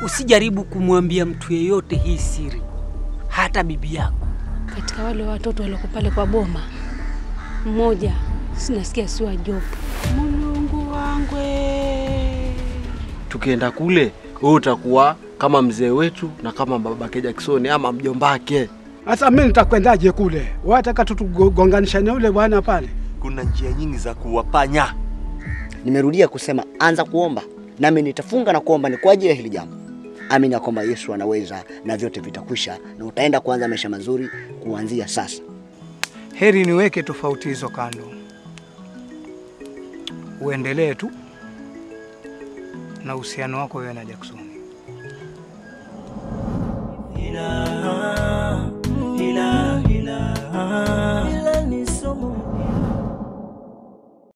usijaribu kumwambia mtu yeyote hii siri, hata bibi yako. Katika wale watoto walioko pale kwa boma, mmoja sinasikia si wa Job. Mulungu wangwe, Tukienda kule, wewe utakuwa kama mzee wetu na kama babake Jackson ama mjombake. Sasa mimi nitakwendaje kule? Wataka tutugonganishane ule bwana pale? Kuna njia nyingi za kuwapanya. Nimerudia kusema anza kuomba, nami nitafunga na kuomba ni kwa ajili ya hili jambo. Amini ya kwamba Yesu anaweza na vyote vitakwisha, na utaenda kuanza maisha mazuri kuanzia sasa. Heri niweke tofauti hizo kando, uendelee tu na uhusiano wako wewe na Jackson.